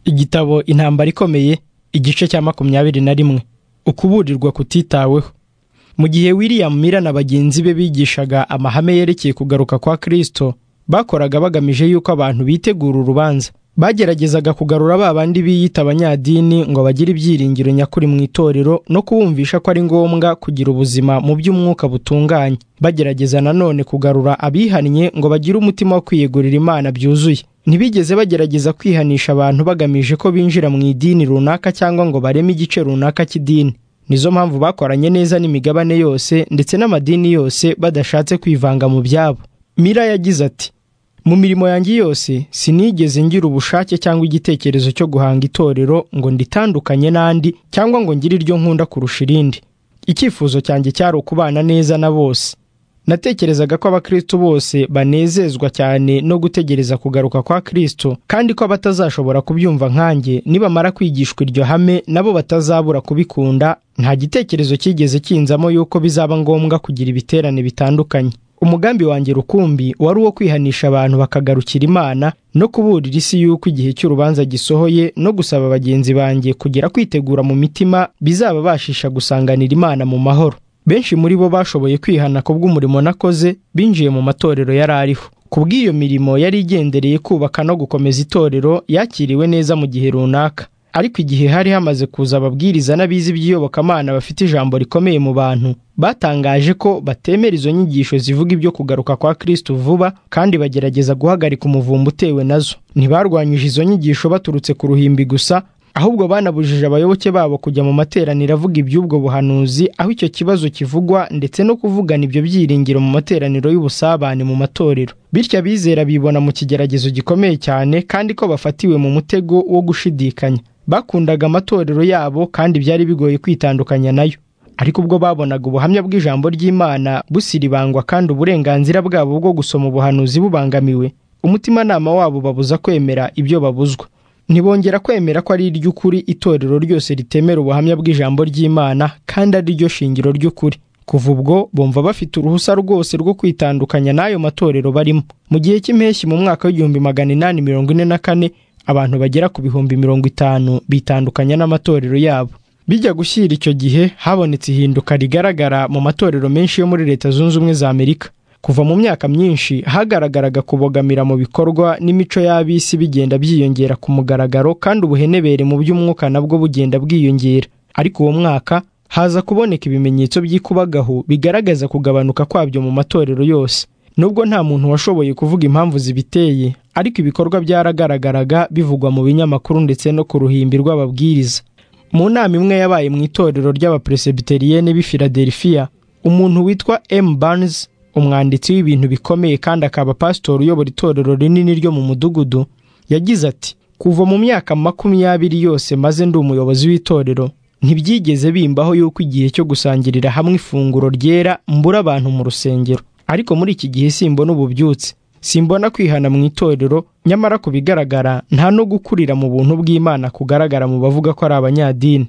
igitabo intambara ikomeye igice cya makumyabiri na rimwe ukuburirwa kutitaweho mu gihe william mira na bagenzi be bigishaga amahame yerekeye kugaruka kwa kristo bakoraga bagamije yuko abantu bitegura urubanza bageragezaga kugarura ba bandi biyita abanyadini ngo bagire ibyiringiro nyakuri mu itorero no kubumvisha ko ari ngombwa kugira ubuzima mu by'umwuka butunganye bagerageza nanone kugarura abihannye ngo bagire umutima wo kwiyegurira imana byuzuye ntibigeze bagerageza kwihanisha abantu bagamije ko binjira mu idini runaka cyangwa ngo bareme igice runaka cy'idini nizo mpamvu bakoranye neza n'imigabane yose ndetse n'amadini yose badashatse kwivanga mu byabo mira yagize ati mu mirimo yanjye yose sinigeze ngira ubushake cyangwa igitekerezo cyo guhanga itorero ngo nditandukanye n'andi cyangwa ngo ngire iryo nkunda kurusha irindi icyifuzo cyanjye cyari ukubana neza na bose natekerezaga ko abakristo bose banezezwa cyane no gutegereza kugaruka kwa kristo kandi ko abatazashobora kubyumva nkanjye nibamara kwigishwa iryo hame nabo batazabura kubikunda nta gitekerezo cyigeze kinzamo yuko bizaba ngombwa kugira ibiterane bitandukanye umugambi wanjye rukumbi wari uwo kwihanisha abantu bakagarukira imana no kuburira isi yuko igihe cy'urubanza gisohoye no gusaba bagenzi banjye kugira kwitegura mu mitima bizababashisha gusanganira imana mu mahoro benshi muri bo bashoboye kwihana ku bw'umurimo nakoze binjiye mu matorero yari ariho ku bw'iyo mirimo yari igendereye kubaka no gukomeza itorero yakiriwe neza mu gihe runaka ariko igihe hari hamaze kuza ababwiriza n'abizi by'iyobokamana bafite ijambo rikomeye mu bantu batangaje ko batemera izo nyigisho zivuga ibyo kugaruka kwa kristo vuba kandi bagerageza guhagarika umuvumba utewe nazo ntibarwanyije izo nyigisho baturutse ku ruhimbi gusa ahubwo banabujije abayoboke babo kujya mu materaniro avuga iby'ubwo buhanuzi aho icyo kibazo kivugwa ndetse no kuvugana ibyo byiringiro mu materaniro y'ubusabane mu matorero bityo abizera bibona mu kigeragezo gikomeye cyane kandi ko bafatiwe mu mutego wo gushidikanya bakundaga amatorero yabo kandi byari bigoye kwitandukanya nayo ariko ubwo babonaga ubuhamya bw'ijambo ry'imana busiribangwa kandi uburenganzira bwabo bwo gusoma ubuhanuzi bubangamiwe umutimanama wabo babuza kwemera ibyo babuzwa ntibongera kwemera ko ari iry'ukuri itorero ryose ritemera ubuhamya bw'ijambo ry'imana kandi ari ryo shingiro ry'ukuri kuva ubwo bumva bafite uruhusa rwose rwo kwitandukanya n'ayo matorero barimo mu gihe cy'impeshyi mu mwaka w'igihumbi magana inani mirongo ine na kane abantu bagera ku bihumbi mirongo itanu bitandukanya n'amatorero yabo bijya gushyira icyo gihe habonetse ihinduka rigaragara mu matorero menshi yo muri leta zunze ubumwe za amerika kuva mu myaka myinshi hagaragaraga kubogamira mu bikorwa n'imico y'ab'isi bigenda byiyongera ku mugaragaro kandi ubuhenebere mu by'umwuka nabwo bugenda bwiyongera ariko uwo mwaka haza kuboneka ibimenyetso by'ikubagahu bigaragaza kugabanuka kwabyo mu matorero yose nubwo nta muntu washoboye kuvuga impamvu zibiteye ariko ibikorwa byaragaragaraga bivugwa mu binyamakuru ndetse no ku ruhimbi rw'ababwiriza mu nama imwe yabaye mu itorero ry'abaperesebiteriene b'i filadelifiya umuntu witwa m barnes umwanditsi w'ibintu bikomeye kandi akaba pasitori uyobora itorero rinini ryo mu mudugudu yagize ati kuva mu myaka makumyabiri yose maze ndi umuyobozi w'itorero ntibyigeze bimbaho yuko igihe cyo gusangirira hamwe ifunguro ryera mbura abantu mu rusengero ariko muri iki gihe simbona ububyutse simbona kwihana mu itorero nyamara ku bigaragara nta no gukurira mu buntu bw'imana kugaragara mu bavuga ko ari abanyadini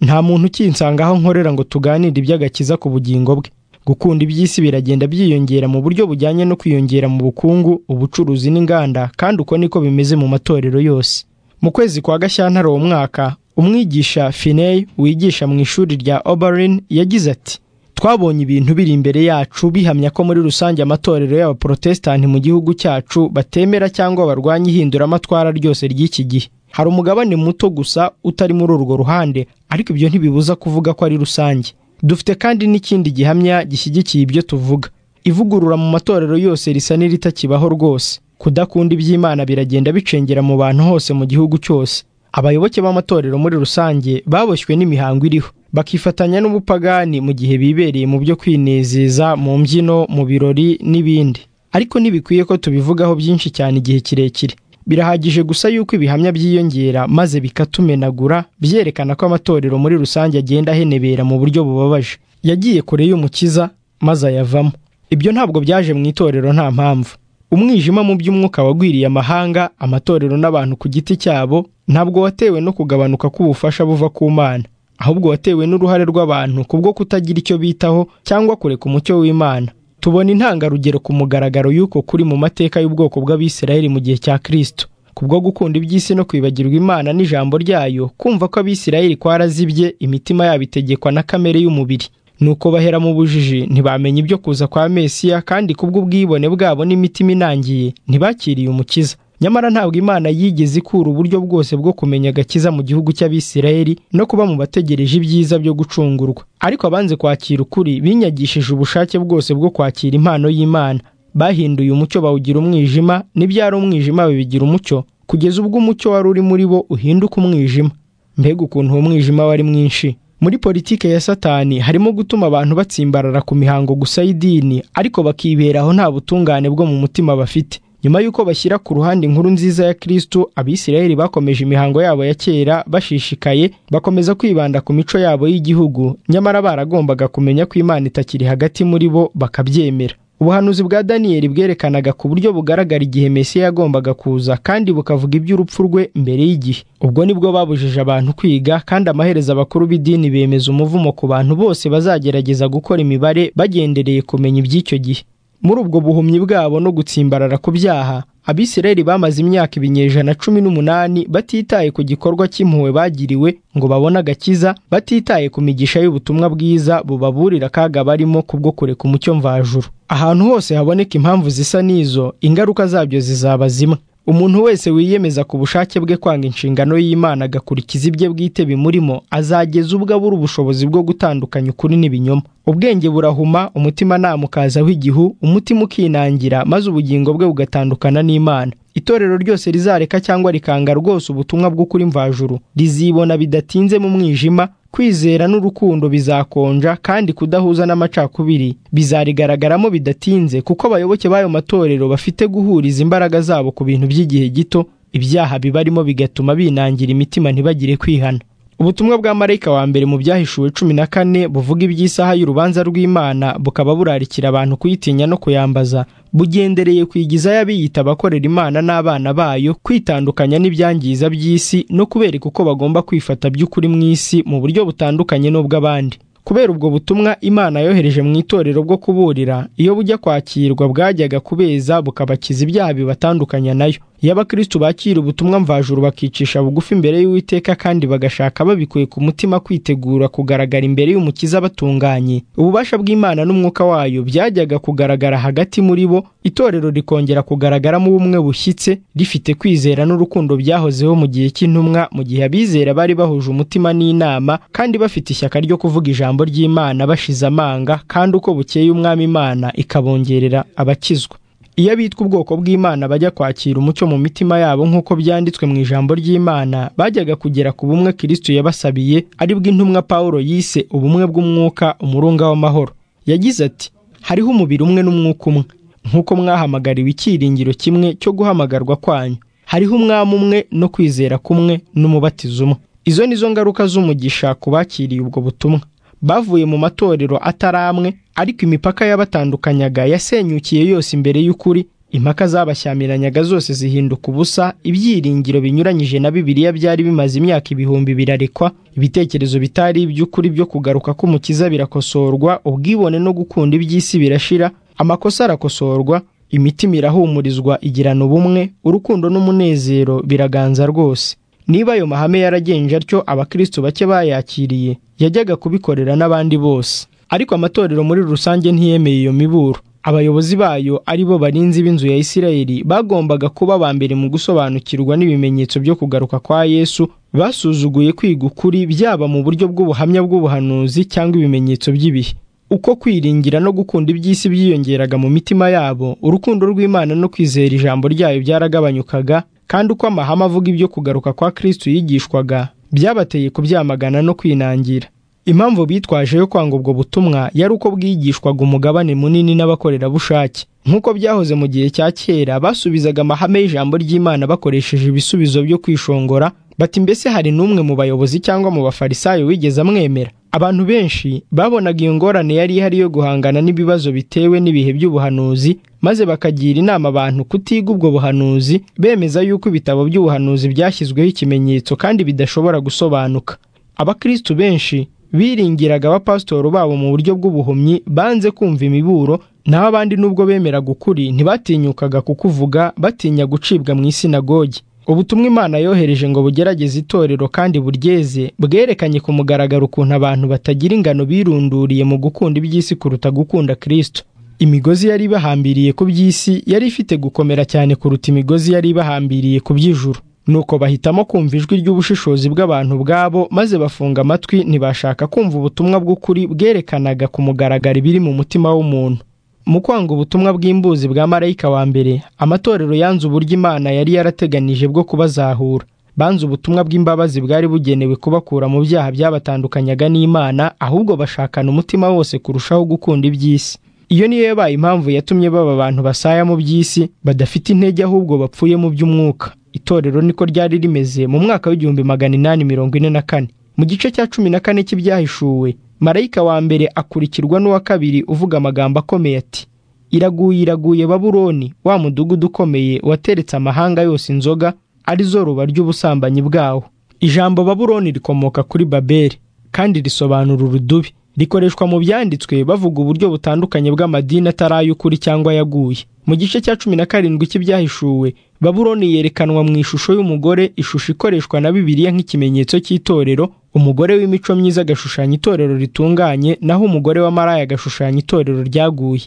nta muntu ukinsanga aho nkorera ngo tuganire iby'agakiza ku bugingo bwe gukunda iby'isi biragenda byiyongera mu buryo bujyanye no kwiyongera mu bukungu ubucuruzi n'inganda kandi uko niko bimeze mu matorero yose mu kwezi kwa gashyantare uwo mwaka umwigisha finey wigisha mu ishuri rya oberin yagize ati twabonye ibintu biri imbere yacu bihamya ko muri rusange amatorero y'abaporotesitanti mu gihugu cyacu batemera cyangwa barwanya ihinduramatwara ryose ry'iki gihe hari umugabane muto gusa utari muri urwo ruhande ariko ibyo ntibibuza kuvuga ko ari rusange dufite kandi n'ikindi gihamya gishyigikiye ibyo tuvuga ivugurura mu matorero yose risa n'iritakibaho rwose kudakunda iby'imana biragenda bicengera mu bantu hose mu gihugu cyose abayoboke b'amatorero muri rusange baboshywe n'imihango iriho bakifatanya n'ubupagani mu gihe bibereye mu byo kwinezeza mu mbyino mu birori n'ibindi ariko ntibikwiye ko tubivugaho byinshi cyane igihe kirekire birahagije gusa yuko ibihamya byiyongera maze bikatumenagura byerekana ko amatorero muri rusange agenda ahenebera mu buryo bubabaje yagiye kure y'umukiza maze ayavamo ibyo ntabwo byaje mu itorero nta mpamvu umwijima mu by'umwuka wagwiriye amahanga amatorero n'abantu ku giti cyabo ntabwo watewe no kugabanuka k'ubufasha buva ku mana ahubwo watewe n'uruhare rw'abantu kubwo kutagira icyo bitaho cyangwa kureka umucyo w'imana tubona intangarugero ku mugaragaro y'uko kuri mu mateka y'ubwoko bw'abisirayeli mu gihe cya kristo kubwo gukunda iby'isi no kwibagirwa imana n'ijambo ryayo kumva ko abisirayeli kwarazibye imitima yabo itegekwa na kamere y'umubiri nuko bahera mu bujiji ntibamenya ibyo kuza kwa mesiya kandi kubw'ubwibone bwabo n'imitima inangiye ntibakiriye umukiza nyamara ntabwo imana yigeze ikura uburyo bwose bwo kumenya agakiza mu gihugu cy'abisirayeli no kuba mu bategereje ibyiza byo gucungurwa ariko abanze kwakira ukuri binyagishije ubushake bwose bwo kwakira impano y'imana bahinduye umucyo bawugira umwijima n'ibyari umwijima babigira umucyo kugeza ubwo umucyo wari uri muri bo uhinduka umwijima mbega ukuntu uwo mwijima wari mwinshi muri politike ya satani harimo gutuma abantu batsimbarara ku mihango gusa y'idini ariko bakiberaho nta butungane bwo mu mutima bafite nyuma y'uko bashyira ku ruhande inkuru nziza ya kristo abisirayeli bakomeje imihango yabo ya kera bashishikaye bakomeza kwibanda ku mico yabo y'igihugu nyamara baragombaga kumenya ko imana itakiri hagati muri bo bakabyemera ubuhanuzi bwa daniyeli bwerekanaga ku buryo bugaragara igihe mesiya yagombaga kuza kandi bukavuga iby'urupfu rwe mbere y'igihe ubwo nibwo babujije abantu kwiga kandi amaherezo abakuru b'idini bemeza umuvumo ku bantu bose bazagerageza gukora imibare bagendereye kumenya iby'icyo gihe muri ubwo buhumyi bwabo no gutsimbarara ku byaha abisirayeli bamaze imyaka ibinyejana cumi n'umunani batitaye ku gikorwa cy'impuhwe bagiriwe ngo babone agakiza batitaye ku migisha y'ubutumwa bwiza bubaburira akaga barimo kubwo kureka umucyo mvajuru ahantu hose haboneka impamvu zisa n'izo ingaruka zabyo zizaba zimwe umuntu wese wiyemeza ku bushake bwe kwanga inshingano y'imana agakurikiza ibye bwite bimurimo azageza ubwo abura ubushobozi bwo gutandukanya ukuri n'ibinyoma ubwenge burahuma umutima nama ukazaho igihu umutima ukinangira maze ubugingo bwe bugatandukana n'imana itorero ryose rizareka cyangwa rikanga rwose ubutumwa bw'ukuri mvajuru rizibona bidatinze mu mwijima kwizera n'urukundo bizakonja kandi kudahuza n'amacakubiri bizarigaragaramo bidatinze kuko abayoboke b'ayo matorero bafite guhuriza imbaraga zabo ku bintu by'igihe gito ibyaha bibarimo bigatuma binangira imitima ntibagire kwihana ubutumwa bwa marayika wa mbere mu byahishuwe cumi na kane buvuga iby'isaha y'urubanza rw'imana bukaba burarikira abantu kuyitinya no kuyambaza bugendereye ku igizayo abiyita abakorera imana n'abana bayo kwitandukanya n'ibyangiza by'isi no kubereka uko bagomba kwifata by'ukuri mu isi mu buryo butandukanye n'ubw'abandi kubera ubwo butumwa imana yohereje mu itorero bwo kuburira iyo bujya kwakirwa bwajyaga kubeza bukabakiza ibyaha bibatandukanya nayo iyo abakristu bakira ubutumwa mvajuru bakicisha bugufi imbere y'uwiteka kandi bagashaka babikuye ku mutima kwitegura kugaragara imbere y'umukiza batunganye ububasha bw'imana n'umwuka wayo byajyaga kugaragara hagati muri bo itorero rikongera kugaragaramo ubumwe bushyitse rifite kwizera n'urukundo byahozeho mu gihe cy'intumwa mu gihe abizera bari bahuje umutima n'inama kandi bafite ishyaka ryo kuvuga ijambo ry'imana bashize amanga kandi uko bukeye umwami imana ikabongerera abakizwa iyo abitwa ubwoko bw'imana bajya kwakira umucyo mu mitima yabo nk'uko byanditswe mu ijambo ry'imana bajyaga kugera ku bumwe kirisito yabasabiye ari bw'intumwa paul yise ubumwe bw'umwuka umurunga w'amahoro yagize ati hariho umubiri umwe n'umwuka umwe nk'uko mwahamagariwe icyiringiro kimwe cyo guhamagarwa kwanyu hariho umwami umwe no kwizera kumwe n'umubatizo umwe izo ni zo ngaruka z'umugisha ku bakiriye ubwo butumwa bavuye mu matorero atari amwe ariko imipaka yabatandukanyaga yasenyukiye yose imbere y'ukuri impaka zabashyamiranaga zose zihinduka ubusa ibyiringiro binyuranyije na bibiliya byari bimaze imyaka ibihumbi birarekwa ibitekerezo bitari iby'ukuri byo kugaruka k'umukiza birakosorwa ubwibone no gukunda iby'isi birashira amakosa arakosorwa imitima irahumurizwa igirana ubumwe urukundo n'umunezero biraganza rwose niba ayo mahame yaragenje atyo abakristo bake bayakiriye yajyaga kubikorera n'abandi bose ariko amatorero muri rusange ntiyemeye iyo miburo abayobozi bayo ari bo barinzi b'inzu ya isirayeli bagombaga kuba aba mbere mu gusobanukirwa n'ibimenyetso byo kugaruka kwa yesu basuzuguye kwiga ukuri byaba mu buryo bw'ubuhamya bw'ubuhanuzi cyangwa ibimenyetso by'ibihe uko kwiringira no gukunda iby'isi byiyongeraga mu mitima yabo urukundo rw'imana no kwizera ijambo ryayo byaragabanyukaga kandi uko amahame avuga ibyo kugaruka kwa kristo yigishwaga byabateye kubyamagana no kwinangira impamvu bitwaje yo kwanga ubwo butumwa yari uko bwigishwaga umugabane munini n'abakorerabushake nk'uko byahoze mu gihe cya kera basubizaga amahame y'ijambo ry'imana bakoresheje ibisubizo byo kwishongora bati mbese hari n'umwe mu bayobozi cyangwa mu bafarisayo wigeze amwemera abantu benshi babonaga iyo ngorane yari ihari yo guhangana n'ibibazo bitewe n'ibihe by'ubuhanuzi maze bakagira inama abantu kutiga ubwo buhanuzi bemeza yuko ibitabo by'ubuhanuzi byashyizweho ikimenyetso kandi bidashobora gusobanuka abakristu benshi biringiraga abapasitori babo mu buryo bw'ubuhumyi banze kumva imiburo naho abandi nubwo bemeraga ukuri ntibatinyukaga kukuvuga batinya gucibwa mu isinagogi ubutumwa imana yohereje ngo bugerageze itorero kandi buryeze bwerekanye ku mugaragaro ukuntu abantu batagira ingano birunduriye mu gukunda iby'isi kuruta gukunda kirisito imigozi yari ibahambiriye ku by'isi yari ifite gukomera cyane kuruta imigozi yari ibahambiriye ku by'ijuru nuko bahitamo kumva ijwi ry'ubushishozi bw'abantu bwabo maze bafunga amatwi ntibashaka kumva ubutumwa bw'ukuri bwerekanaga ku mugaragaro ibiri mu mutima w'umuntu mu kwanga ubutumwa bw'imbuzi bwa marayika wa mbere amatorero yanze uburyo imana yari yarateganije bwo kubazahura banze ubutumwa bw'imbabazi bwari bugenewe kubakura mu byaha byabatandukanyaga n'imana ahubwo bashakana umutima wose kurushaho gukunda iby'isi iyo niyo yabaye impamvu yatumye baba abantu basaya mu by'isi badafite intege ahubwo bapfuye mu by'umwuka itorero niko ryari rimeze mu mwaka w'igihumbi magana inani mirongo ine na kane mu gice cya cumi na kane cy'ibyahishuwe marayika wa mbere akurikirwa n'uwa kabiri uvuga amagambo akomeye ati iraguye iraguye baburoni wa mudugudu ukomeye wateretse amahanga yose inzoga ari zo ruba ry'ubusambanyi bwawo ijambo baburoni rikomoka kuri babeli kandi risobanura urudubi rikoreshwa mu byanditswe bavuga uburyo butandukanye bw'amadini atari ay'ukuri cyangwa yaguye mu gice cya cumi na karindwi cy'ibyahishuwe baburoni yerekanwa mu ishusho y'umugore ishusho ikoreshwa na bibiliya nk'ikimenyetso cy'itorero umugore w'imico myiza agashushanya itorero ritunganye naho umugore w'amaraya agashushanya itorero ryaguye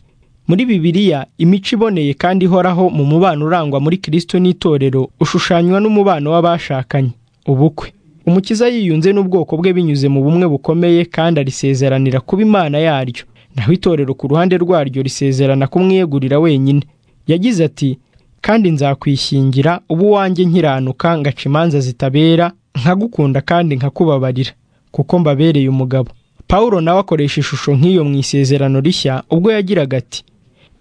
muri bibiliya imico iboneye kandi ihoraho mu mubano urangwa muri kirisito n'itorero ushushanywa n'umubano w'abashakanye ubukwe umukiza yiyunze n'ubwoko bwe binyuze mu bumwe bukomeye kandi arisezeranira kuba imana yaryo naho itorero ku ruhande rwaryo risezerana kumwiyegurira wenyine yagize ati kandi nzakwishingira uba uwanjye nkiranuka ngaca imanza zitabera nkagukunda kandi nkakubabarira kuko mbabereye umugabo pawulo nawe akoresha ishusho nk'iyo mu isezerano rishya ubwo yagiraga ati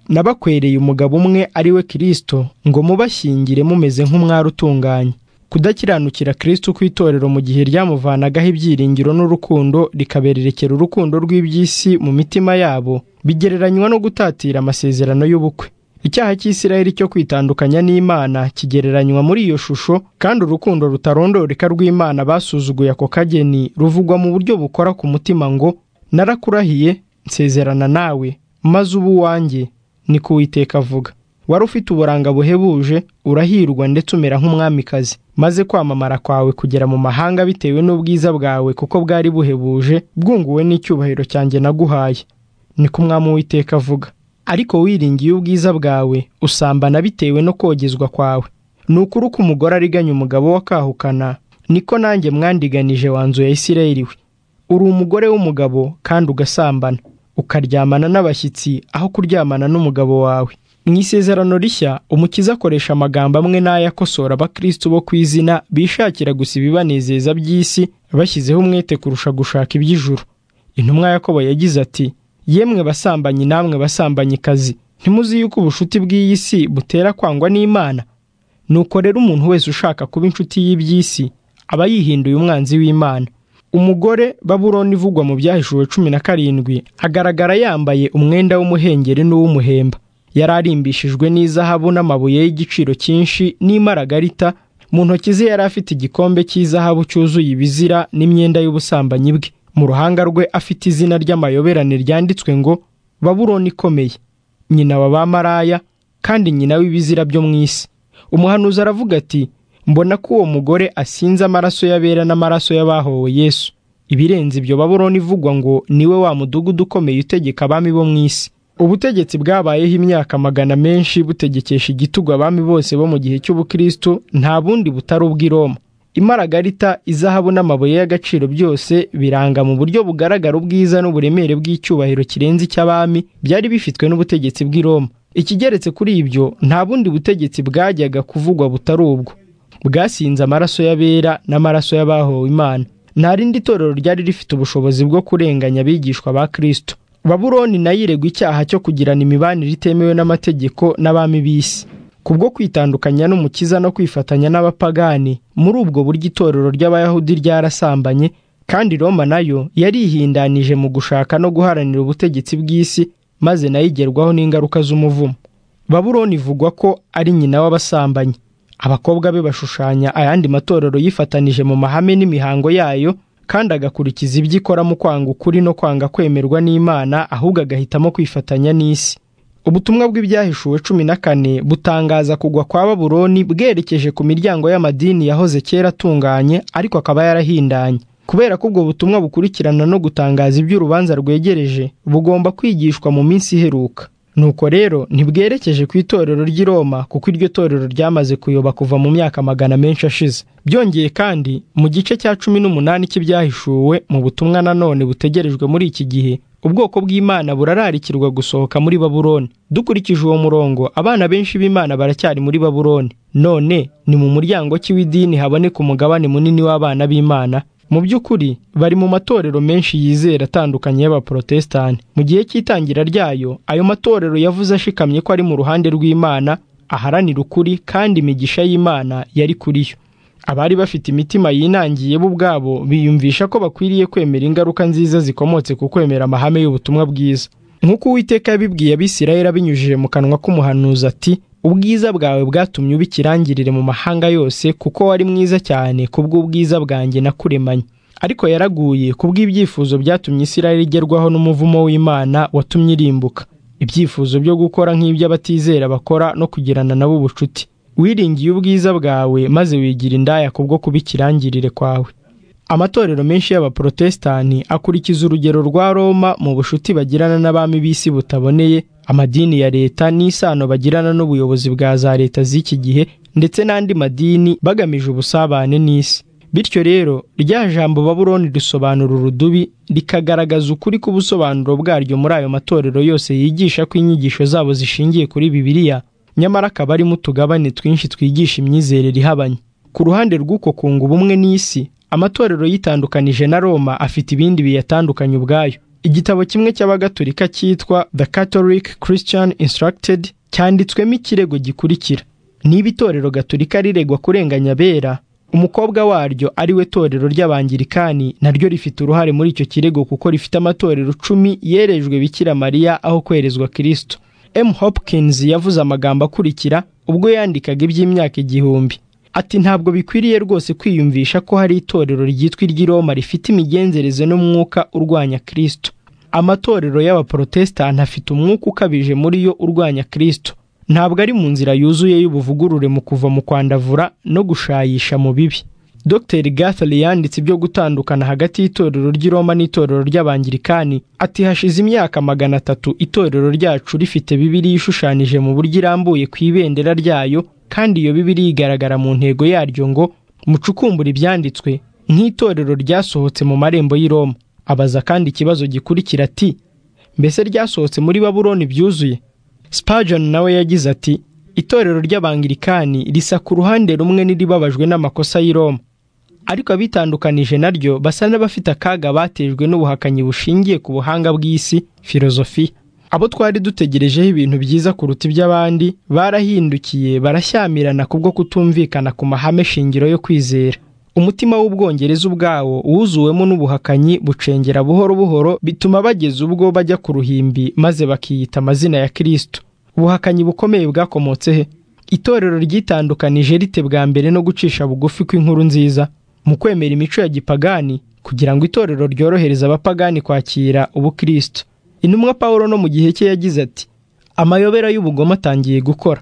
nabakwereye umugabo umwe ari we kirisito ngo mubashyingire mumeze nk'umwari utunganye kudakiranukira kirisitu ku itorero mu gihe ryamuvanagaho ibyiringiro n'urukundo rikabererekera urukundo rw'iby'isi mu mitima yabo bigereranywa no gutatira amasezerano y'ubukwe icyaha cy'isirayeli cyo kwitandukanya n'imana kigereranywa muri iyo shusho kandi urukundo rutarondoreka rw'imana basuzuguye ako kageni ruvugwa mu buryo bukora ku mutima ngo narakurahiye nsezerana nawe maze uba uwanjye ni kuwiteka avuga wari ufite uburanga buhebuje urahirwa ndetse umera nk'umwamikazi maze kwamamara kwawe kugera mu mahanga bitewe n'ubwiza bwawe kuko bwari buhebuje bwunguwe n'icyubahiro cyanjye naguhaye niko umwami w'iteka avuga ariko wiringiye ubwiza bwawe usambana bitewe no kogezwa kwawe ni ukuri uko umugore ariganya umugabo wakahukana niko nanjye mwandiganije wanzu ya isirayeli we uri umugore w'umugabo kandi ugasambana ukaryamana n'abashyitsi aho kuryamana n'umugabo wawe mu isezerano rishya umukiza akoresha amagambo amwe n'aya akosora abakirisitu bo ku izina bishakira gusa ibibanezeza by'isi bashyizeho umwete kurusha gushaka iby'ijuru intumwa yakobo yagize ati yemwe basambanyi namwe basambanyikazi ntimuzi yuko ubucuti bw'iyi si butera kwangwa n'imana nuko rero umuntu wese ushaka kuba inshuti y'iby'isi aba yihinduye umwanzi w'imana umugore baburoni ivugwa mu byahishuwe cumi na karindwi agaragara yambaye umwenda w'umuhengeri n'uw'umuhemba yari arimbishijwe n'izahabu n'amabuye y'igiciro cyinshi n'imaragarita mu ntoki ze yari afite igikombe cy'izahabu cyuzuye ibizira n'imyenda y'ubusambanyi bwe mu ruhanga rwe afite izina ry'amayoberane ryanditswe ngo baburoni ikomeye nyina wa ba maraya kandi nyina w'ibizira byo mu isi umuhanuzi aravuga ati mbona ko uwo mugore asinze amaraso y'abera n'amaraso y'abahowe yesu ibirenze ibyo baburoni ivugwa ngo niwe wa mudugudu ukomeye utegeka abami bo mu isi ubutegetsi bwabayeho imyaka magana menshi butegekesha igitugu abami bose bo mu gihe cy'ubukristo nta bundi butari ubw'iroma imaragarita izahabu n'amabuye y'agaciro byose biranga mu buryo bugaragara ubwiza n'uburemere bw'icyubahiro kirenze icy'abami byari bifitwe n'ubutegetsi bw'iroma ikigeretse kuri ibyo nta bundi butegetsi bwajyaga kuvugwa butari ubwo bwasinze amaraso y'abera n'amaraso y'abahowe imana nta rindi torero ryari rifite ubushobozi bwo kurenganya abigishwa ba kirisito baburoni nayo iregwa icyaha cyo kugirana imibanire itemewe n'amategeko n'abami b'isi kubwo kwitandukanya n'umukiza no kwifatanya n'abapagani muri ubwo buryo itorero ry'abayahudi ryarasambanye kandi roma nayo yarihindanije mu gushaka no guharanira ubutegetsi bw'isi maze nayo igerwaho n'ingaruka z'umuvumo baburoni ivugwa ko ari nyina w'abasambanyi abakobwa be bashushanya ayandi matorero yifatanije mu mahame n'imihango yayo kandi agakurikiza ibyo ikora mu kwanga ukuri no kwanga kwemerwa n'imana ahubwo agahitamo kwifatanya n'isi ubutumwa bw'ibyahishuwe cumi na kane butangaza kugwa kwa baburoni bwerekeje ku miryango y'amadini yahoze kera atunganye ariko akaba yarahindanye kubera ko ubwo butumwa bukurikirana no gutangaza iby'urubanza rwegereje bugomba kwigishwa mu minsi iheruka nuko rero ntibwerekeje ku itorero ry'i Roma kuko iryo torero ryamaze kuyoba kuva mu myaka magana menshi ashize byongeye kandi mu gice cya cumi n'umunani cy'ibyahishuwe mu butumwa nanone butegerejwe muri iki gihe ubwoko bw'imana burararikirwa gusohoka muri baburoni dukurikije uwo murongo abana benshi b'imana baracyari muri baburoni none ni mu muryango ki w'idini haboneka umugabane munini w'abana b'imana mu by'ukuri bari mu matorero menshi yizera atandukanye y'abaporotesitanti mu gihe cy'itangira ryayo ayo matorero yavuze ashikamye ko ari mu ruhande rw'imana aharanira ukuri kandi imigisha y'imana yari kuri yo abari bafite imitima yinangiye bo ubwabo biyumvisha ko bakwiriye kwemera ingaruka nziza zikomotse ku kwemera amahame y'ubutumwa bwiza nk'uko uwiteka yabibwiye abisirayeli abinyujije mu kanwa k'umuhanuzi ati ubwiza bwawe bwatumye uba ikirangirire mu mahanga yose kuko wari mwiza cyane kubw'ubwiza bwanjye nakuremanye ariko yaraguye kubw'ibyifuzo byatumye isirayeli igerwaho n'umuvumo w'imana watumye irimbuka ibyifuzo byo gukora nk'iby'abatizera bakora no kugirana nabo ubucuti wiringiye ubwiza bwawe maze wigira indaya kubwo kuba ikirangirire kwawe amatorero menshi y'abaporotesitanti akurikiza urugero rwa roma mu bushuti bagirana n'abami b'isi butaboneye amadini ya leta n'isano bagirana n'ubuyobozi bwa za leta z'iki gihe ndetse n'andi madini bagamije ubusabane n'isi bityo rero rya jambo baburoni risobanura urudubi rikagaragaza ukuri k'ubusobanuro bwaryo muri ayo matorero yose yigisha ko inyigisho zabo zishingiye kuri bibiliya nyamara akaba arimo utugabane twinshi twigisha imyizerere ihabanye ku ruhande rw'uko kunga ubumwe n'isi amatorero yitandukanije na roma afite ibindi biyatandukanye ubwayo igitabo kimwe cy'abagatolika cyitwa the catholic christian instructed cyanditswemo ikirego gikurikira niba itorero gatolika riregwa kurenganya abera umukobwa waryo ari we torero ry'abangirikani naryo rifite uruhare muri icyo kirego kuko rifite amatorero cumi yerejwe bikira mariya aho kwerezwa kirisito M Hopkins yavuze amagambo akurikira ubwo yandikaga iby'imyaka igihumbi ati ntabwo bikwiriye rwose kwiyumvisha ko hari itorero ryitwa iry'i Roma rifite imigenzereze n'umwuka urwanya Kristo amatorero y'abaporotesitanti afite umwuka ukabije muri yo urwanya Kristo ntabwo ari mu nzira yuzuye y'ubuvugurure mu kuva mu kwandavura no gushayisha mu bibi Dr Gathali yanditse ibyo gutandukana hagati y'itorero ry'i Roma n'itorero ry'abangirikani ati hashize imyaka magana atatu itorero ryacu rifite Bibiliya ishushanyije mu buryo irambuye ku ibendera ryayo kandi iyo Bibiliya igaragara mu ntego yaryo ngo mucukumbure ibyanditswe nk'itorero ryasohotse mu marembo y'i Roma abaza kandi ikibazo gikurikira ati mbese ryasohotse muri Babuloni byuzuye Spurgeon nawe yagize ati itorero ry'abangirikani risa ku ruhande rumwe n'iribabajwe n'amakosa y'i Roma ariko abitandukanije naryo basa n'abafite akaga batejwe n'ubuhakanyi bushingiye ku buhanga bw'isi filozofiya abo twari dutegerejeho ibintu byiza kuruta iby'abandi barahindukiye barashyamirana kubwo kutumvikana ku mahame shingiro yo kwizera umutima w'ubwongereza ubwawo wuzuwemo n'ubuhakanyi bucengera buhoro buhoro bituma bageza ubwo bajya ku ruhimbi maze bakiyita amazina ya kirisito ubuhakanyi bukomeye bwakomotse he itorero ryitandukanije rite bwa mbere no gucisha bugufi kw'inkuru nziza mu kwemera imico ya gipagani kugira ngo itorero ryorohereze abapagani kwakira ubukristo intumwa paul no mu gihe cye yagize ati amayobera y'ubugome atangiye gukora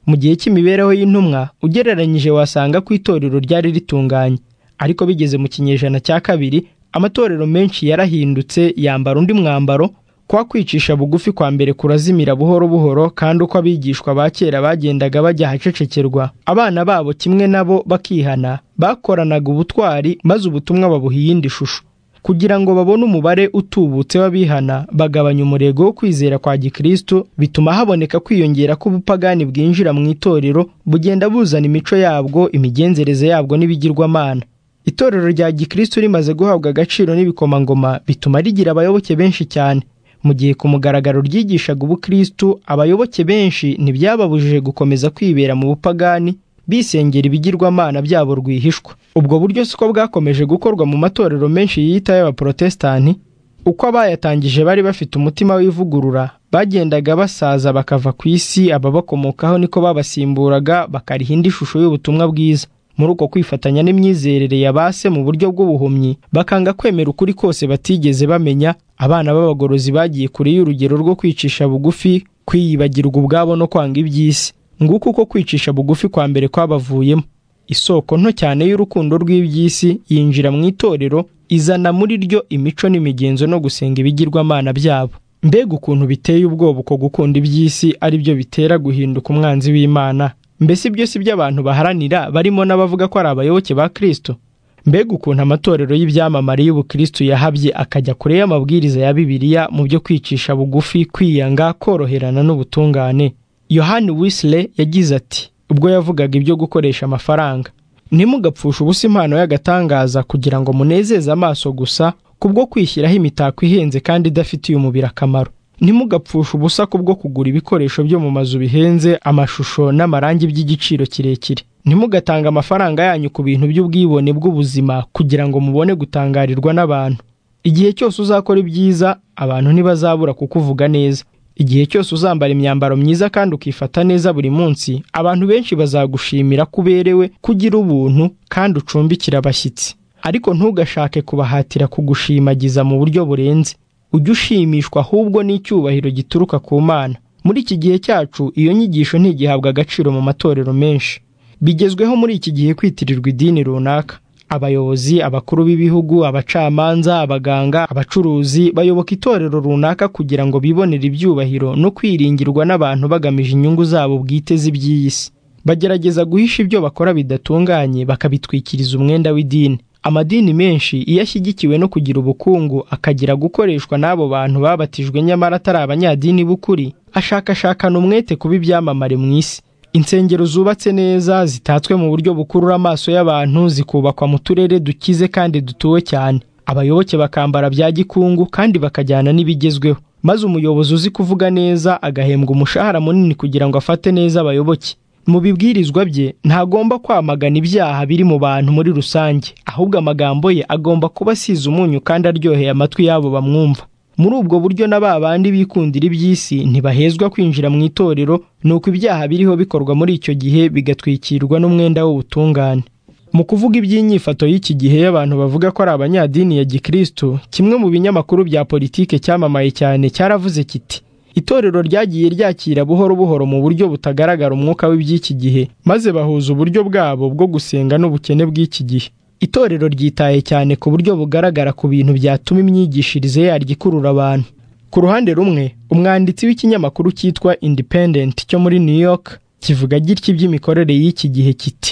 mu gihe cy'imibereho y'intumwa ugereranyije wasanga ko itorero ryari ritunganye ariko bigeze mu kinyejana cya kabiri amatorero menshi yarahindutse yambara undi mwambaro kwa kwicisha bugufi kwa mbere kurazimira buhoro buhoro kandi uko abigishwa ba kera bagendaga bajya ahacecekerwa abana babo kimwe nabo bakihana bakoranaga ubutwari maze ubutumwa babuha iyindi shusho kugira ngo babone umubare utubutse w'abihana bagabanya umurego wo kwizera kwa gikristo bituma haboneka kwiyongera k'ubupagani bwinjira mu itorero bugenda buzana imico yabwo imigenzereze yabwo n'ibigirwamana itorero rya gikristo rimaze guhabwa agaciro n'ibikomangoma bituma rigira abayoboke benshi cyane mu gihe ku mugaragaro ryigishaga ubukristo abayoboke benshi ntibyababujije gukomeza kwibera mu bupagani bisengera ibigirwamana byabo rwihishwa ubwo buryo siko bwakomeje gukorwa mu matorero menshi yiyita y'abaporotesitanti uko abayatangije bari bafite umutima w'ivugurura bagendaga basaza bakava ku isi ababakomokaho niko babasimburaga bakariha indi shusho y'ubutumwa bwiza muri uko kwifatanya n'imyizerere ya base mu buryo bw'ubuhumyi bakanga kwemera ukuri kose batigeze bamenya abana b'abagorozi bagiye kure y'urugero rwo kwicisha bugufi kwiyibagirwa ubwabo no kwanga iby'isi nguko uko kwicisha bugufi kwa mbere kwabavuyemo isoko nto cyane y'urukundo rw'iby'isi yinjira mu itorero izana muri ryo imico n'imigenzo no gusenga ibigirwamana byabo mbega ukuntu biteye ubwoba uko gukunda iby'isi ari byo bitera guhinduka umwanzi w'imana mbese ibyo si byo abantu baharanira barimo n'abavuga ko ari abayoboke ba kirisito mbega ukuntu amatorero y'ibyamamare y'ubukristo yahabye akajya kure y'amabwiriza ya bibiliya mu byo kwicisha bugufi kwiyanga koroherana n'ubutungane yohani wisile yagize ati ubwo yavugaga ibyo gukoresha amafaranga ntimugapfushe ubusa impano y'agatangaza kugira ngo munezeze amaso gusa kubwo kwishyiraho imitako ihenze kandi idafitiye umubiri akamaro ntimugapfushe ubusa kubwo kugura ibikoresho byo mu mazu bihenze amashusho n'amarangi by'igiciro kirekire ntimugatange amafaranga yanyu ku bintu by'ubwibone bw'ubuzima kugira ngo mubone gutangarirwa n'abantu igihe cyose uzakora ibyiza abantu ntibazabura kukuvuga neza igihe cyose uzambara imyambaro myiza kandi ukifata neza buri munsi abantu benshi bazagushimira ko uberewe kugira ubuntu kandi ucumbikira abashyitsi ariko ntugashake kubahatira kugushimagiza mu buryo burenze ujye ushimishwa ahubwo n'icyubahiro gituruka ku mana muri iki gihe cyacu iyo nyigisho ntigihabwa agaciro mu matorero menshi bigezweho muri iki gihe kwitirirwa idini runaka abayobozi abakuru b'ibihugu abacamanza abaganga abacuruzi bayoboka itorero runaka kugira ngo bibonere ibyubahiro no kwiringirwa n'abantu bagamije inyungu zabo bwite z'iby'iyi si bagerageza guhisha ibyo bakora bidatunganye bakabitwikiriza umwenda w'idini amadini menshi iyo ashyigikiwe no kugira ubukungu akagira gukoreshwa n'abo bantu babatijwe nyamara atari abanyadini b'ukuri ashakashakana umwete kuba ibyamamare mu isi insengero zubatse neza zitatswe mu buryo bukurura amaso y'abantu zikubakwa mu turere dukize kandi dutuwe cyane abayoboke bakambara bya gikungu kandi bakajyana n'ibigezweho maze umuyobozi uzi kuvuga neza agahembwa umushahara munini kugira ngo afate neza abayoboke mu bibwirizwa bye ntagomba kwamagana ibyaha biri mu bantu muri rusange ahubwo amagambo ye agomba kuba asize umunyu kandi aryoheye amatwi y'abo bamwumva muri ubwo buryo na ba bandi bikundira iby'isi ntibahezwa kwinjira mu itorero ni uko ibyaha biriho bikorwa muri icyo gihe bigatwikirwa n'umwenda w'ubutungane mu kuvuga iby'inyifato y'iki gihe y'abantu bavuga ko ari abanyadini ya gikristo kimwe mu binyamakuru bya politike cyamamaye cyane cyaravuze kiti itorero ryagiye ryakira buhoro buhoro mu buryo butagaragara umwuka w'iby'iki gihe maze bahuza uburyo bwabo bwo gusenga n'ubukene bw'iki gihe itorero ryitaye cyane ku buryo bugaragara ku bintu byatuma imyigishirize yaryo ikurura abantu ku ruhande rumwe umwanditsi w'ikinyamakuru cyitwa independent cyo muri new york kivuga gitya iby'imikorere y'iki gihe kiti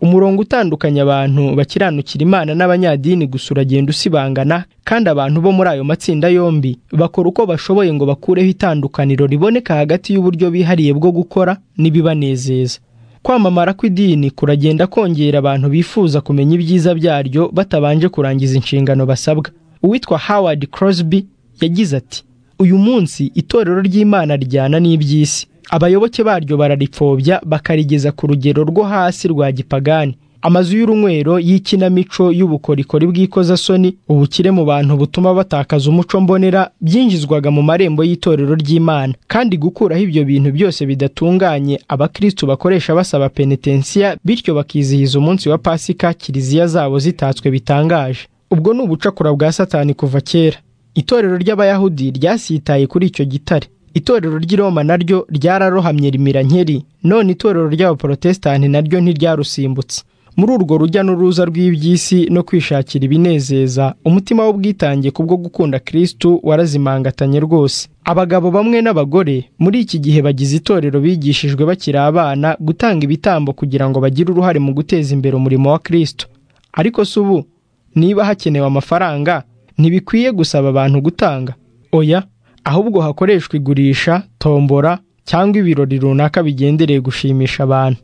umurongo utandukanya abantu bakiranukira imana n'abanyadini gusa uragenda usibangana kandi abantu bo muri ayo matsinda yombi bakora uko bashoboye ngo bakureho itandukaniro riboneka hagati y'uburyo bihariye bwo gukora n'ibibanezeza kwamamara kw'idini kuragenda kongera abantu bifuza kumenya ibyiza byaryo batabanje kurangiza inshingano basabwa uwitwa howard crosby yagize ati uyu munsi itorero ry'imana rijyana n'iby'isi abayoboke baryo bararipfobya bakarigeza ku rugero rwo hasi rwa gipagani amazu y'urunywero y'ikinamico y'ubukorikori bw'ikozasoni ubukire mu bantu butuma batakaza umuco mbonera byinjizwaga mu marembo y'itorero ry'imana kandi gukuraho ibyo bintu byose bidatunganye abakristu bakoresha basaba penetensiya bityo bakizihiza umunsi wa pasika kiliziya zabo zitatswe bitangaje ubwo ni ubucakura bwa satani kuva kera itorero ry'abayahudi ryasitaye kuri icyo gitare itorero ry'i Roma naryo ryararohamye rimira nkeri none itorero ry'abaporotesitanti naryo ntiryarusimbutse muri urwo rujya n'uruza rw'iby'isi no kwishakira ibinezeza umutima w'ubwitange kubwo gukunda kirisitu warazimangatanye rwose abagabo bamwe n'abagore muri iki gihe bagize itorero bigishijwe bakiri abana gutanga ibitambo kugira ngo bagire uruhare mu guteza imbere umurimo wa kirisitu ariko si ubu niba hakenewe amafaranga ntibikwiye gusaba abantu gutanga oya ahubwo hakoreshwa igurisha tombora cyangwa ibirori runaka bigendereye gushimisha abantu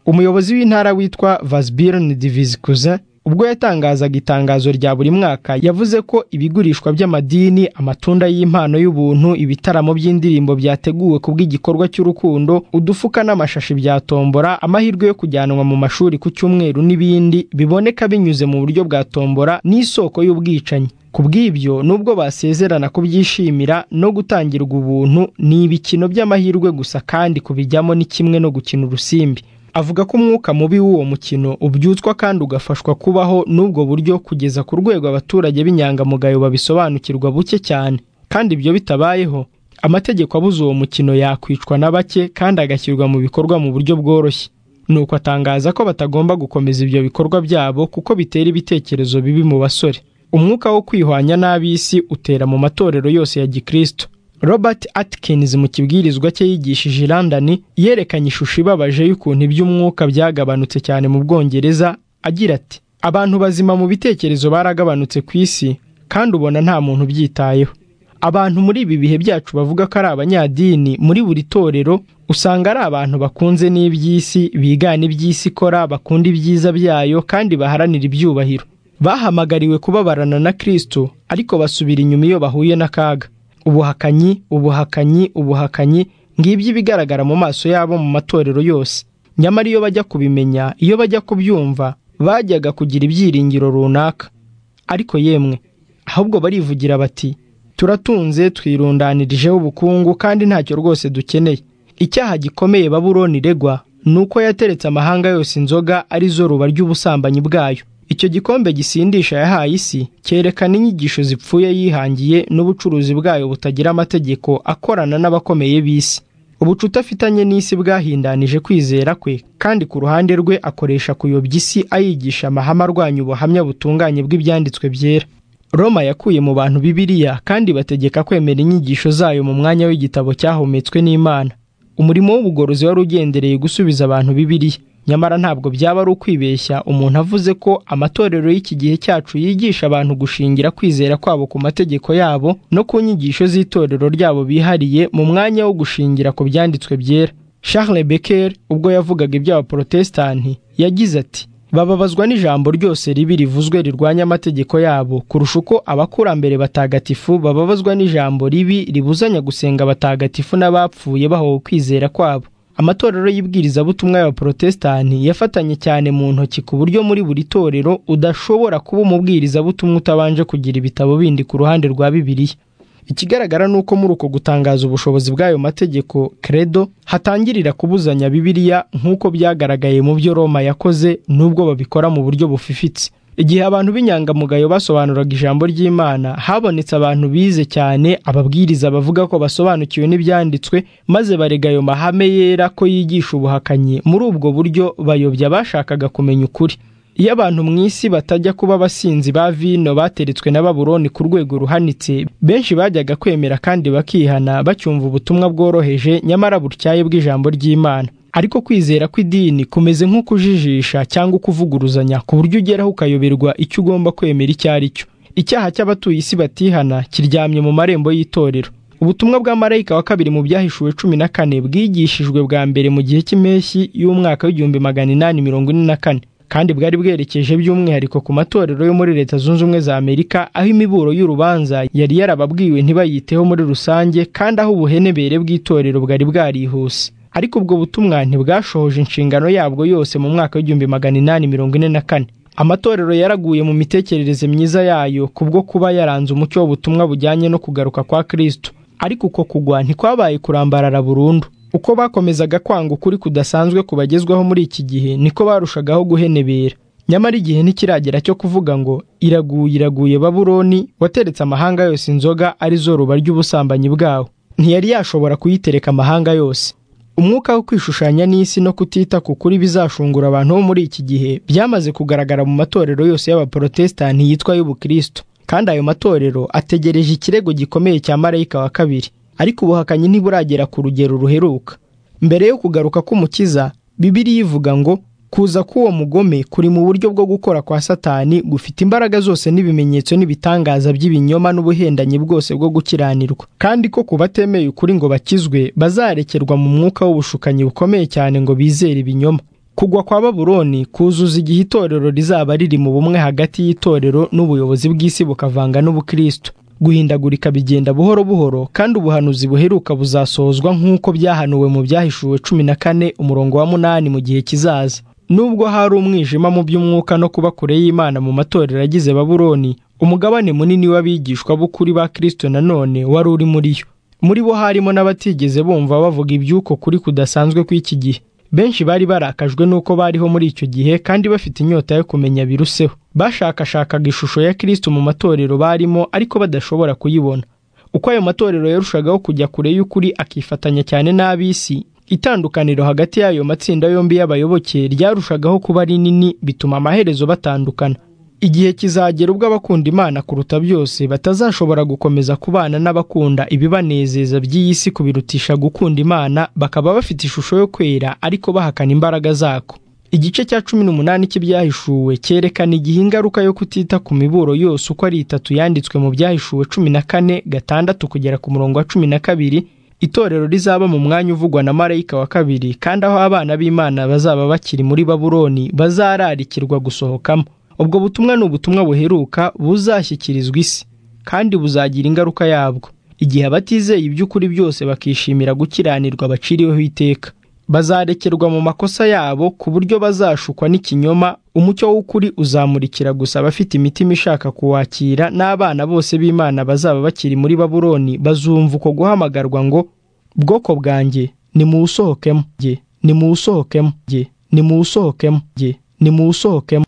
umuyobozi w'intara witwa vasbirn divizikuze ubwo yatangazaga itangazo rya buri mwaka yavuze ko ibigurishwa by'amadini amatunda y'impano y'ubuntu ibitaramo by'indirimbo byateguwe kubw'igikorwa cy'urukundo udufuka n'amashashi bya tombora amahirwe yo kujyanwa mu mashuri ku cyumweru n'ibindi biboneka binyuze mu buryo bwa tombora n'isoko y'ubwicanyi ku bw'ibyo nubwo basezerana kubyishimira no gutangirwa ubuntu ni ibikino by'amahirwe gusa kandi kubijyamo ni kimwe no gukina urusimbi avuga ko umwuka mubi w'uwo mukino ubyutswa kandi ugafashwa kubaho n'ubwo buryo kugeza ku rwego abaturage b'inyangamugayo babisobanukirwa buke cyane kandi ibyo bitabayeho amategeko abuze uwo mukino yakwicwa na bake kandi agashyirwa mu bikorwa mu buryo bworoshye nuko atangaza ko batagomba gukomeza ibyo bikorwa byabo kuko bitera ibitekerezo bibi mu basore umwuka wo kwihwanya n'ab'isi utera mu matorero yose ya gikristo robert atkins mu kibwirizwa cye yigishije i london yerekanye ishusho ibabaje y'ukuntu iby'umwuka byagabanutse cyane mu bwongereza agira ati abantu bazima mu bitekerezo baragabanutse ku isi kandi ubona nta muntu ubyitayeho abantu muri ibi bihe byacu bavuga ko ari abanyadini muri buri torero usanga ari abantu bakunze n'iby'isi bigana iby'isi ikora bakunda ibyiza byayo kandi baharanira ibyubahiro bahamagariwe kubabarana na kirisito ariko basubira inyuma iyo bahuye n'akaga ubuhakanyi ubuhakanyi ubuhakanyi ngibyo ibigaragara mu maso yabo mu matorero yose nyamara iyo bajya kubimenya iyo bajya kubyumva bajyaga kugira ibyiringiro runaka ariko yemwe ahubwo barivugira bati turatunze twirundanirijeho ubukungu kandi ntacyo rwose dukeneye icyaha gikomeye baburoni iregwa ni uko yateretse amahanga yose inzoga arizo ruba ry'ubusambanyi bwayo icyo gikombe gisindisha yahaye isi cyerekana inyigisho zipfuye yihangiye n'ubucuruzi bwayo butagira amategeko akorana n'abakomeye b'isi ubucuti afitanye n'isi bwahindanije kwizera kwe kandi ku ruhande rwe akoresha kuyobya isi ayigisha amahame arwanya ubuhamya butunganye bw'ibyanditswe byera roma yakuye mu bantu bibiriya kandi bategeka kwemera inyigisho zayo mu mwanya w'igitabo cyahumetswe n'imana umurimo w'ubugorozi wari ugendereye gusubiza abantu bibiriya nyamara ntabwo byaba ari ukwibeshya umuntu avuze ko amatorero y'iki gihe cyacu yigisha abantu gushingira kwizera kwabo ku mategeko yabo no ku nyigisho z'itorero ryabo bihariye mu mwanya wo gushingira ku byanditswe byera charles becker ubwo yavugaga iby'abaporotesitanti yagize ati bababazwa n'ijambo ryose ribi rivuzwe rirwanya amategeko yabo kurusha uko abakurambere batagatifu bababazwa n'ijambo ribi ribuzanya gusenga abatagatifu n'abapfuye bahowe kwizera kwabo amatorero y'ibwirizabutumwa y'abaporotesitanti yafatanye cyane mu ntoki ku buryo muri buri torero udashobora kuba umubwirizabutumwa utabanje kugira ibitabo bindi ku ruhande rwa bibiliya ikigaragara ni uko muri uko gutangaza ubushobozi bw'ayo mategeko credo hatangirira kubuzanya bibiliya nk'uko byagaragaye mu byo roma yakoze n'ubwo babikora mu buryo bufifitse igihe abantu b'inyangamugayo basobanuraga ijambo ry'imana habonetse abantu bize cyane ababwiriza bavuga ko basobanukiwe n'ibyanditswe maze barega ayo mahame yera ko yigisha ubuhakanyi muri ubwo buryo bayobya abashakaga kumenya ukuri iyo abantu mu isi batajya kuba abasinzi ba vino bateretswe na baburoni ku rwego ruhanitse benshi bajyaga kwemera kandi bakihana bacyumva ubutumwa bworoheje nyamara butyaye bw'ijambo ry'imana ariko kwizera kw'idini kumeze nko kujijisha cyangwa ukuvuguruzanya ku buryo ugeraho ukayoberwa icyo ugomba kwemera icyo ari cyo icyaha cy'abatuye isi batihana kiryamye mu marembo y'itorero ubutumwa bwa marayika wa kabiri mu byahishuwe cumi na kane bwigishijwe bwa mbere mu gihe cy'impeshyi y'umwaka w'igihumbi magana inani mirongo ine na kane kandi bwari bwerekeje by'umwihariko ku matorero yo muri leta zunze ubumwe za amerika aho imiburo y'urubanza yari yarababwiwe ntibayiteho muri rusange kandi aho ubuhenebere bw'itorero bwari bwarihuse ariko ubwo butumwa ntibwashohoje inshingano yabwo yose mu mwaka w'igihumbi magana inani mirongo ine na kane amatorero yaraguye mu mitekerereze myiza yayo kubwo kuba yaranze umucyo w'ubutumwa bujyanye no kugaruka kwa kristo ariko uko kugwa ntikwabaye kurambarara burundu uko bakomezaga kwanga ukuri kudasanzwe kubagezwaho muri iki gihe niko barushagaho guhenebera nyamara igihe ntikiragera cyo kuvuga ngo iraguye iraguye baburoni wateretse amahanga yose inzoga arizo ruba ry'ubusambanyi bwawo ntiyari yashobora kuyitereka amahanga yose umwuka wo kwishushanya n'isi no kutita ku kuri bizashungura abantu bo muri iki gihe byamaze kugaragara mu matorero yose y'abaporotesitanti yitwa y'ubukristo kandi ayo matorero ategereje ikirego gikomeye cya marayika wa kabiri ariko ubuhakanyi ntiburagera ku rugero ruheruka mbere yo kugaruka k'umukiza bibiriya ivuga ngo kuza k'uwo mugome kuri mu buryo bwo gukora kwa satani gufite imbaraga zose n'ibimenyetso n'ibitangaza by'ibinyoma n'ubuhendanyi bwose bwo gukiranirwa kandi ko ku batemeye ukuri ngo bakizwe bazarekerwa mu mwuka w'ubushukanyi bukomeye cyane ngo bizere ibinyoma kugwa kwa baburoni kuzuza igihe itorero rizaba riri mu bumwe hagati y'itorero n'ubuyobozi bw'isi bukavanga n'ubukristo guhindagurika bigenda buhoro buhoro kandi ubuhanuzi buheruka buzasohozwa nk'uko byahanuwe mu byahishuwe cumi na kane umurongo wa munani mu gihe kizaza nubwo hari umwijima mu by'umwuka no kuba kure y'imana mu matorero agize baburoni umugabane munini w'abigishwa b'ukuri ba kirisito nanone wari uri muri yo muri bo harimo n'abatigeze bumva bavuga iby'uko kuri kudasanzwe kw'iki gihe benshi bari barakajwe n'uko bariho muri icyo gihe kandi bafite inyota yo kumenya biruseho bashakashakaga ishusho ya kirisito mu matorero barimo ariko badashobora kuyibona uko ayo matorero yarushagaho kujya kure y'ukuri akifatanya cyane n'ab'isi itandukaniro hagati y'ayo matsinda yombi y'abayoboke ryarushagaho kuba rinini bituma amaherezo batandukana igihe kizagera ubwo abakunda imana kuruta byose batazashobora gukomeza kubana n'abakunda ibibanezeza by'iyi si kubirutisha gukunda imana bakaba bafite ishusho yo kwera ariko bahakana imbaraga zako igice cya cumi n'umunani cy'ibyahishuwe cyerekana igihe ingaruka yo kutita ku miburo yose uko ari itatu yanditswe mu byahishuwe cumi na kane gatandatu kugera ku murongo wa cumi na kabiri itorero rizaba mu mwanya uvugwa na marayika wa kabiri kandi aho abana b'imana bazaba bakiri muri babuloni bazararikirwa gusohokamo ubwo butumwa ni ubutumwa buheruka buzashyikirizwa isi kandi buzagira ingaruka yabwo igihe abatizeye iby'ukuri byose bakishimira gukiranirwa baciriweho iteka bazarekerwa mu makosa yabo ku buryo bazashukwa n'ikinyoma umucyo w'ukuri uzamurikira gusa abafite imitima ishaka kuwakira n'abana bose b'imana bazaba bakiri muri babuloni bazumva uko guhamagarwa ngo bwoko bwanjye nimuwusohokemo jye nimuwusohokemo jye nimuwusohokemo jye nimuwusohokemo